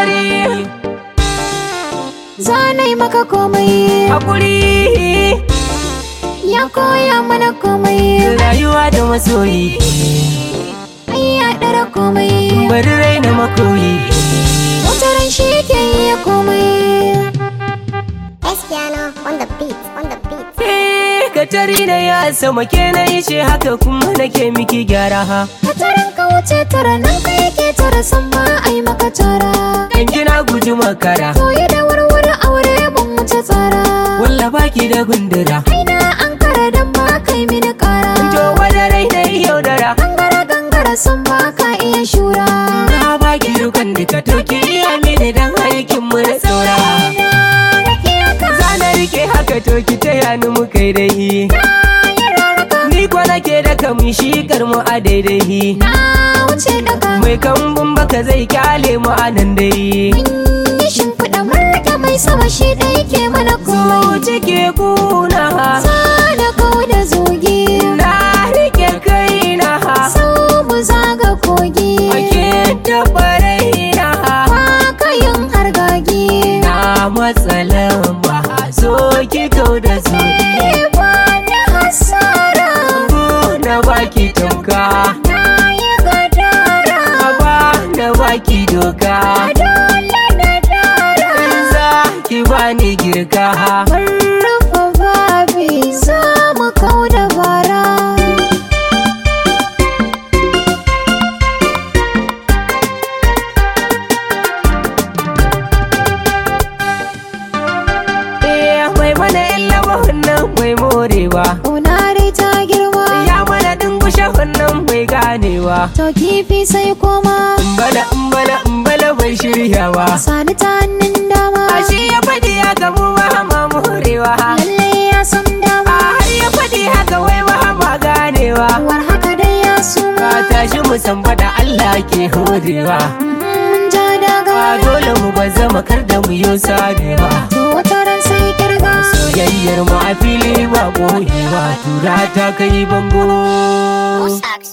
katari zanai maka komai hakuri ya koya mana komai rayuwa da masoyi ai ya dara komai bari raina makoyi wataran shi ke yi komai Espiano on the beat, on the beat. Eh, katari na ya sama ke na yi ce haka kuma nake miki gyara ha wataran ka wuce tara nan ka yake tara san ba ai maka tara in kina guji makara Soye da warware aure ban wuce tsara walla baki da gundura Aina an kara dan ba kai mini kara to wada rai da yaudara Gangara gangara sun ba ka iya shura na baki dukan duka to ki iya mini dan aikin mu na saura Rake ka zana rike haka to ki taya ni mu kai dai yi raraka ni ko nake da kamun shi mu a daidai Na wuce daga mai kambun baka zai kyale mu a nan dai Yi shimfiɗa murke mai sama shi da yake mana komai zuci ke kuna Sada kau da zogi na rike kaina Sau mu zaga kogi ake tabarai na Ba ka yin hargagi na matsalan ba so ki kau da zuci Ba da hasara na baki tamka Na yi gadara ba na baki doka Dole na dara za ki bani girka Mun rufe babi za mu kau da bara eh mai mana illa wannan mai morewa Ƙuna dai ta girma ya mana dingushe wannan mai ganewa To kifi sai koma Mbala mbala mbala bai shiryawa Sani ta hannun dama Ashe ya faɗi haka mu ba ma morewa Lalle ya san A dama har ya faɗi haka wai ba ma ganewa War haka dai ya suma Ka tashi mu san faɗa Allah ke horewa Mun ja daga A dole mu ba zama kar da mu yo sabewa To wata ran sai kirga Soyayyar mu a fili ba boyewa Tura ta kai bango Sax.